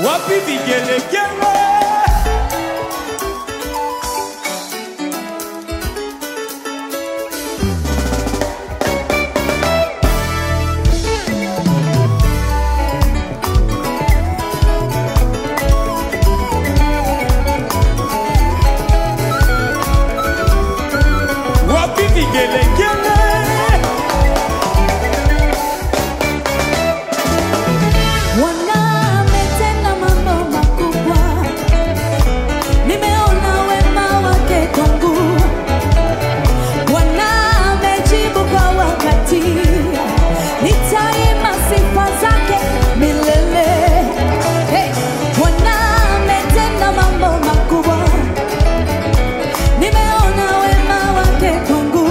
wapi vigelegele wapi vigelegele Bwana ametenda mambo makubwa, nimeona wema wake kwangu. Bwana amejibu kwa wakati, nitaimba sifa zake milele. Hey! Bwana ametenda mambo makubwa, nimeona wema wake kwangu.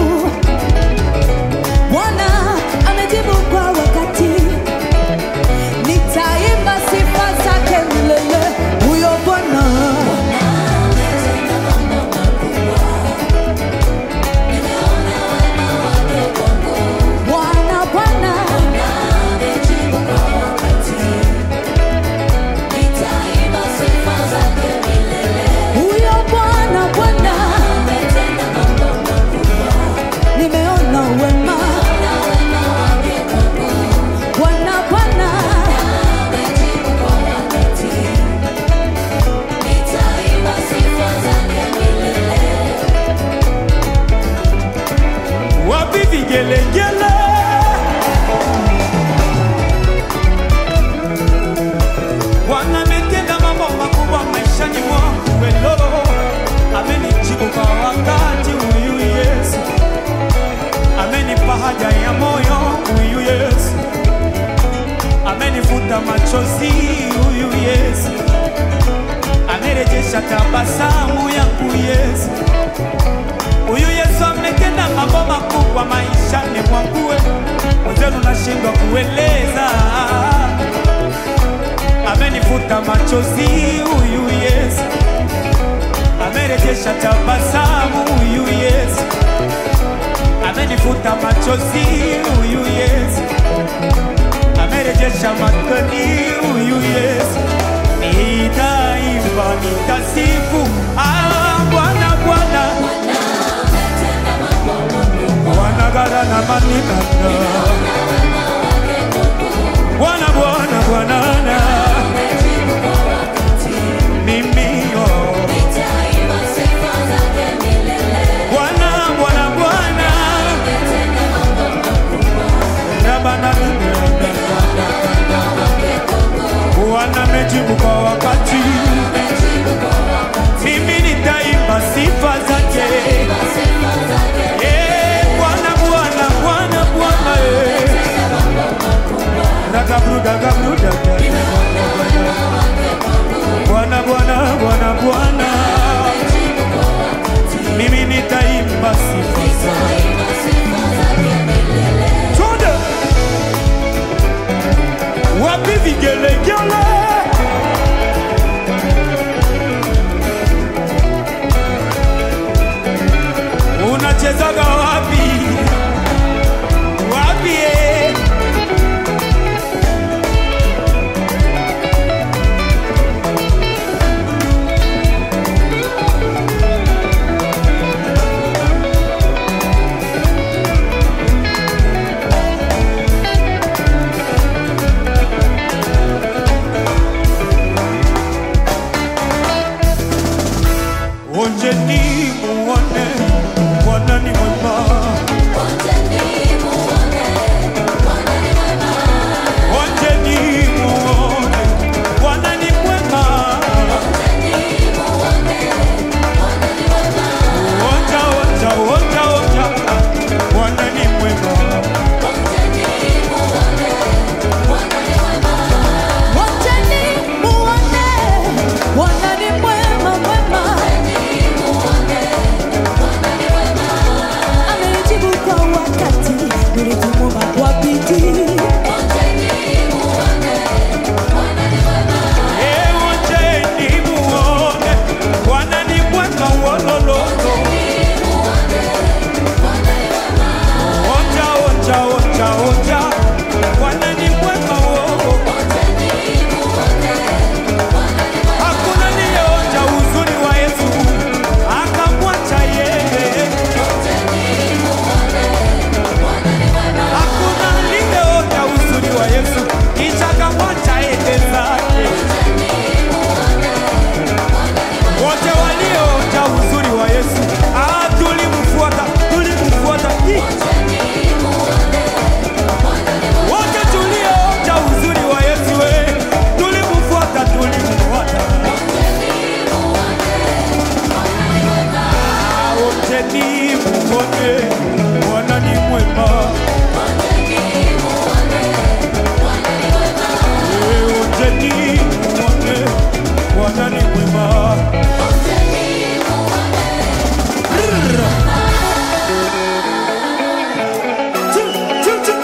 Bwana amejibu kwa wakati nitaimba sifa zake milele. Huyo Bwana Bwana Bwana huyo Bwana Bwana nimeona wema Bwana Bwana wapi vigelegele Bwana ametenda mambo makubwa maishani mwangu welo amenijibu kwa wakati huyu Yesu amenipa haja ya moyo huyu Yesu amenifuta machozi huyu Yesu amerejesha tabasamu yangu Yesu Huyu Yesu ametenda mambo makubwa maishani mwangu, mwenzenu nashindwa kueleza. Amenifuta machozi huyu Yesu, amerejesha tabasamu huyu Yesu, amenifuta machozi huyu Yesu, amerejesha makani huyu Yesu. Nitaimba, nitasifu ah, Bwana Bwana wanagara na manikana Bwana Bwana Bwanana mimi yo Bwana Bwana Bwana Rabana Bwana mejibu kwa wakati mimi nitaimba si Onjeni muone Bwana ni mwema. Eh, Onjeni muone Bwana ni mwema. Rrrr. Chu, chu, chu.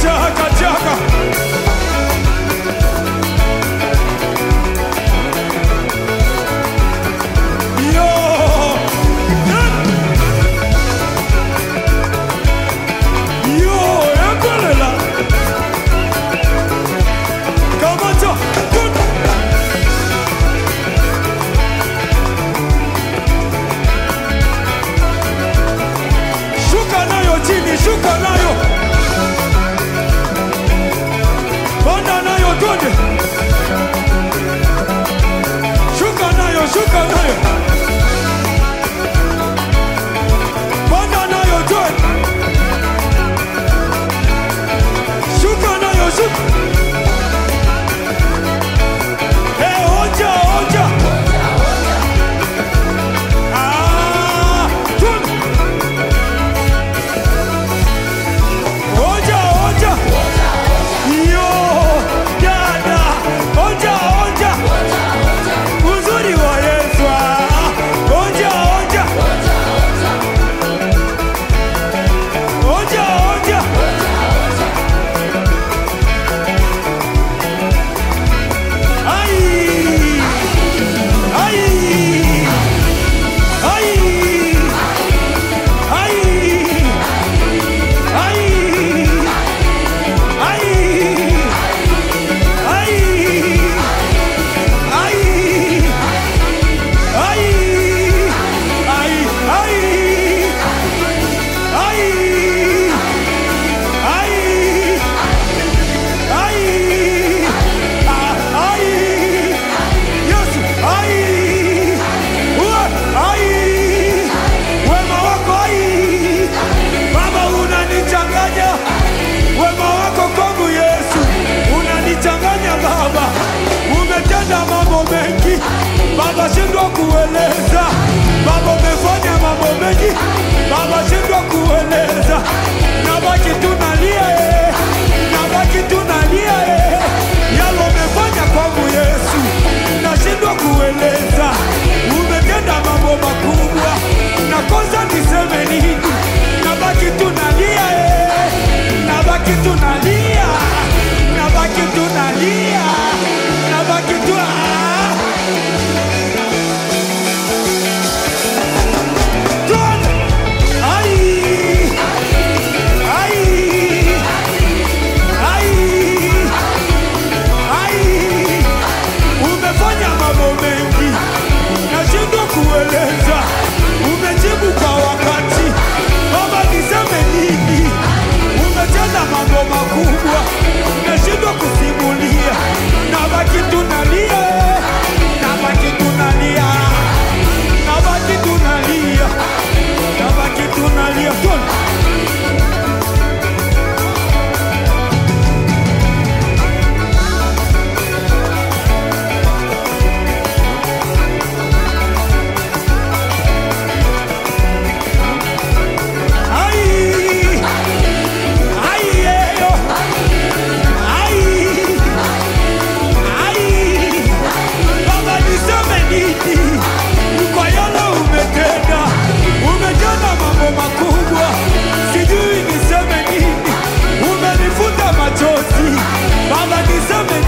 chaka chaka. Yo. Yo, yakolela. Kamata. Good. Shuka nayo chini, shuka nayo. Panda nayo twende. Shuka nayo, shuka nayo. Panda nayo twende. Shuka nayo, shuka. Eh, onja, onja. Ah, twende. Onja, onja. Yo, dada. Onja, onja. Uzuri wa Yesu. ah. Onja, onja. Onja, onja. Ai. Ai. Ai. Ai. Ai. Ai. Ai. Ai. Ai. Ai. Ai. Ai. Ai. Ai. Ah, ai. Yesu, ai. Uwe, ai. Wema wako ai. Baba unanichanganya. Wema wako kwangu Yesu unanichanganya Baba, umetenda mambo mengi Baba, shindwa kueleza Baba, umefanya mambo mengi Baba, shindwa kueleza, nabaki tunalia eh, nabaki tunalia eh, yalo umefanya kwangu Yesu, nashindwa kueleza, umetenda mambo makubwa, nakosa niseme nini, nabaki tunalia eh, nabaki tunalia, nabaki tunalia, nabaki tu ah. Tuone. Ai. Ai. Ai. Ai. Umefanya mambo mengi nashindwa kueleza, umejibu kwa wakati. Baba, niseme nini? Umetenda mambo makubwa nashindwa kusimulia, nabaki tunalia, nabaki tunalia, nabaki tunalia, nabaki tunalia. Tuone. Ai, ai, eyo. Ai, ai. Baba niseme nini kwa yale umetenda? Umetenda mambo makubwa, sijui niseme nini. Umenifuta machozi, Baba niseme